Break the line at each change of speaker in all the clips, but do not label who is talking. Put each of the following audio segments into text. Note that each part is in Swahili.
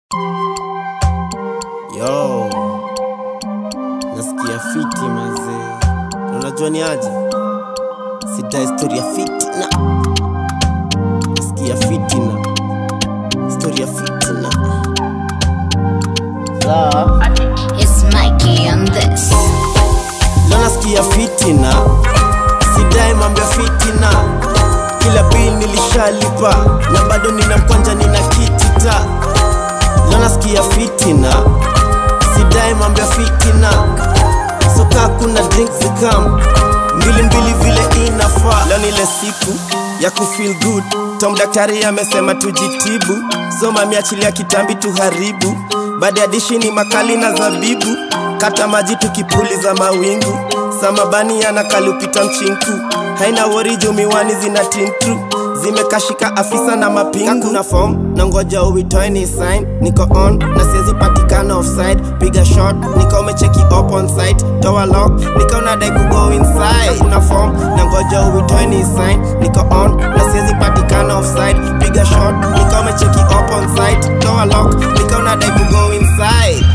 Yo, nasikia fiti mazee, Na unajua ni aje, sida historia fiti na nasikia fiti na historia fiti na sawa
It's Mikey on this.
Leo nasikia fitina, sidai mambo ya fitina. Kila bill nilishalipa na bado nina mkwanja, nina kitita. Leo nasikia fitina, sidai mambo ya fitina. Soka kuna drink zikam mbili mbili vile inafaa. Leo ni ile siku ya kufeel good. Tom daktari amesema tujitibu, soma miachilia kitambi tuharibu. Baada ya dishi ni makali na zabibu, kata maji tukipuliza mawingu. Samabani anakalupita mchinku, haina wori juu miwani zina tintru zimekashika afisa na mapingu na form na ngoja uitoe ni sign niko on na siwezi patikana offside piga shot nika umecheki up on site toa lock nika unadai kugo inside kuna form na ngoja uitoe ni sign niko on na siwezi patikana offside piga shot nika umecheki up on site toa lock nika unadai kugo inside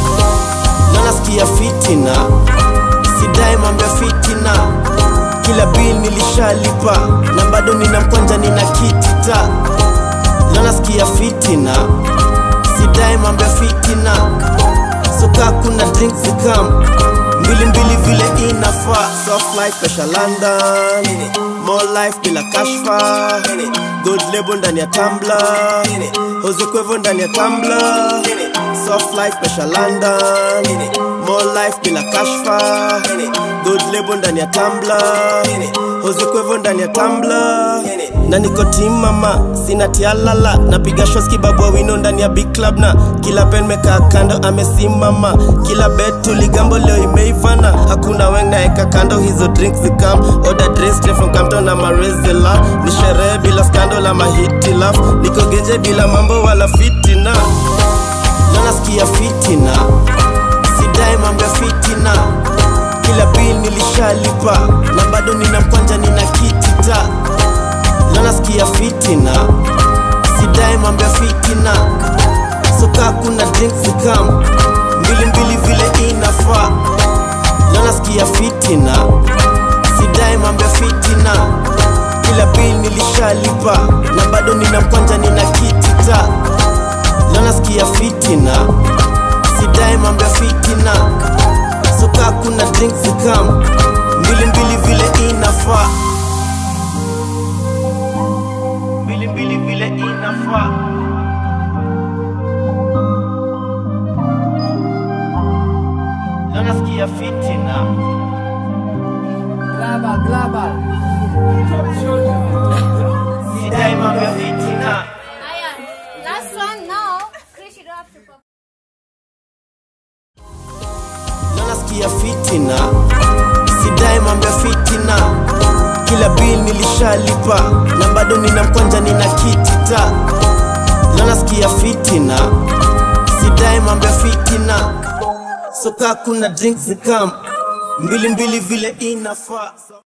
na nasikia fitina sidai mambo ya fitina kila bill nilishalipa na bado nina mkwanja nina kitita leo nasikia fitina sidai mambo ya fitina soka kuna drink zikam mbili mbili vile inafaa soft life pesha london more life bila kashfa good label ndani ya tambla hozekwevo ndani ya tambla soft life pesha london more life bila kashfa good label ndani ya tambla hozekwevo ndani ya tambla na niko team mama sina tialala napiga shots kibabwa wino ndani ya big club na kila pen mekaa kando amesimama kila bet tuligambo leo imeivana hakuna weng naeka kando hizo drinks zikam order drinks straight from Campton na marezela ni sherehe bila scandal ama hitilaf niko genje bila mambo wala fitina leo nasikia fitina sidai mambo ya fitina kila bill nilishalipa na bado nina mkwanja nina kitita leo nasikia fitina sidai mambo ya fitina soka kuna drink zikam mbili mbili vile inafaa leo nasikia fitina sidai mambo ya fitina kila bill nilishalipa na bado nina mkwanja nina kitita leo nasikia fitina sidai mambo ya fitina soka kuna drink zikam mbili mbili vile inafaa mbili mbili vile inafaa leo nasikia fitina
Global, global.
sidai mambo ya fitina
Ayan. Last one now. Chris, you don't have to perform.
leo nasikia fitina sidai mambo ya fitina kila bill nilishalipa na bado nina mkwanja nina kitita leo nasikia fitina sidai mambo ya fitina soka kuna drink zikam mbili mbili vile inafaa